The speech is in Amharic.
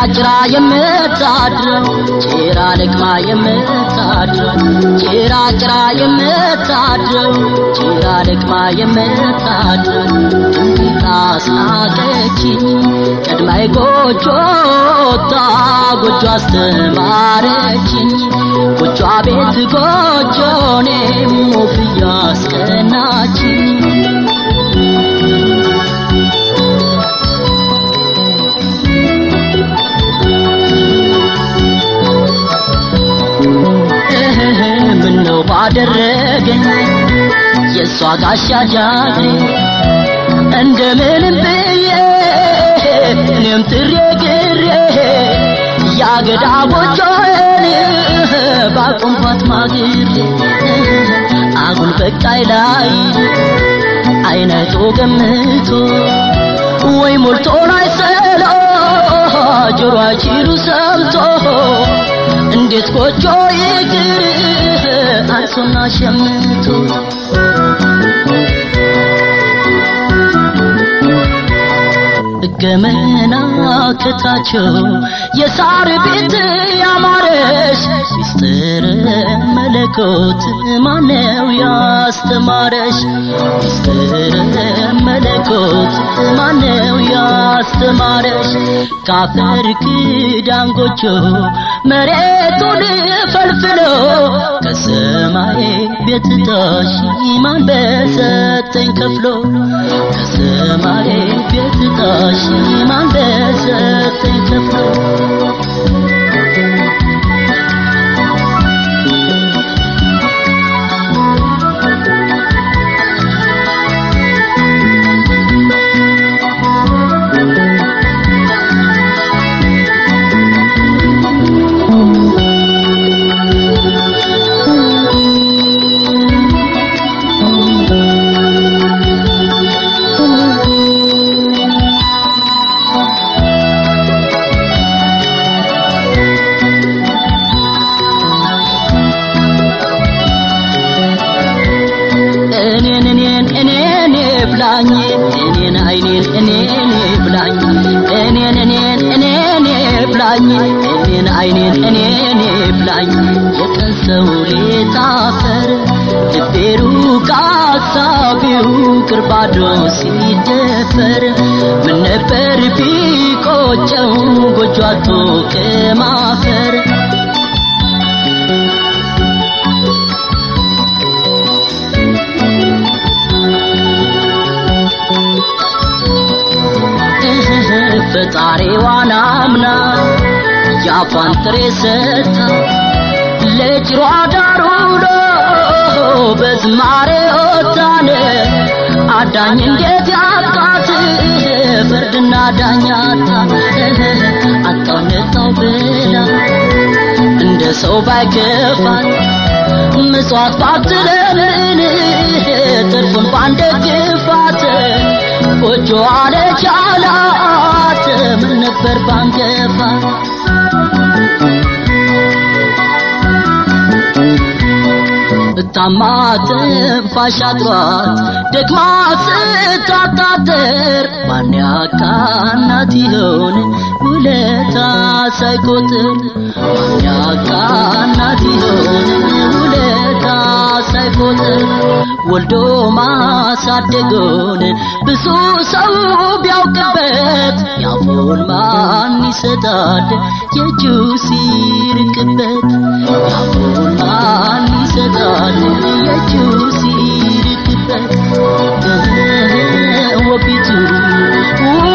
ጭራ የምታድረው ጭራ ለቅማ የምታድረው ጭራ ጭራ የምታድረው ጭራ ለቅማ የምታድረው እንዲት አስናቀችኝ ቀድማይ ጎጆ ወጣ ጎጆ አስተማረችኝ ጎጆ ቤት ጎጆ እኔም ወፍያ አስቀናችኝ ምነው ባደረገኝ የእሷ ጋሻ ጃግሬ እንደምንም ብዬ እኔም ትሬ ግሬ ያገዳ ጎጆን ባቆምኳት ማግሬ አጉል በቃይ ላይ አይነቶ ገምቶ ወይ ሞልቶ ላይ ሰሎ ጆሮ አይችሉ ሰምቶ እንዴት ጎጆ ይቅር አንሶና ሸምቶ ገመና ከታቸው የሳር ቤት ያማረሽ ሚስጥር መለኮት ማነው ያስተማረሽ ሚስጥር መለኮት ማነው ያስተማረሽ ካፈር ክዳን ጎጆ መሬቱን ፈልፍሎ ከሰማይ ቤት ታሽ ማን በሰጠኝ ከፍሎ ከሰማይ ቤት ታሽ ማን በሰጠኝ ከፍሎ እኔን እኔን እኔን ብላኝ እኔን አይኔን እኔን ብላኝ እኔን እኔን እኔን ብላኝ እኔን አይኔን እኔን ብላኝ የቀን ሰው ሌት አፈር ልቤሩ ካሳቢው ቅርባዶ ሲደፈር ምን ነበር ቢቆጨው ጎጆ አቶ ከማፈር ፈጣሪዋን አምና ያፏን ጥሬ ሰታ ለጭሯ ዳር ውሎ በዝማሬ ወጣን አዳኝ እንዴት ያጥቃት ፍርድና ዳኛታ አጣው ነጣው ብላ እንደ ሰው ባይከፋት ምጽዋት ባትለምን ትርፉን ባንደግፋት ጎጆ አለቻላት ምን ነበር ባንገፋ ብታማ ትንፋሽ አጥሯት ደግማ ስታጣጥር ማን ያቃናት ይሆን ውለታ ሳይቆጥር ማን ያቃናት ይሆን ውለታ ሳይቆጥር ወልዶ ማሳደጎን ብዙ ሰው ቢያውቅበት ያፉን ማን ይሰጣል የእጁ ሲርቅበት ያፉን ማን ይሰጣል የእጁ ሲርቅበት ወፊቱ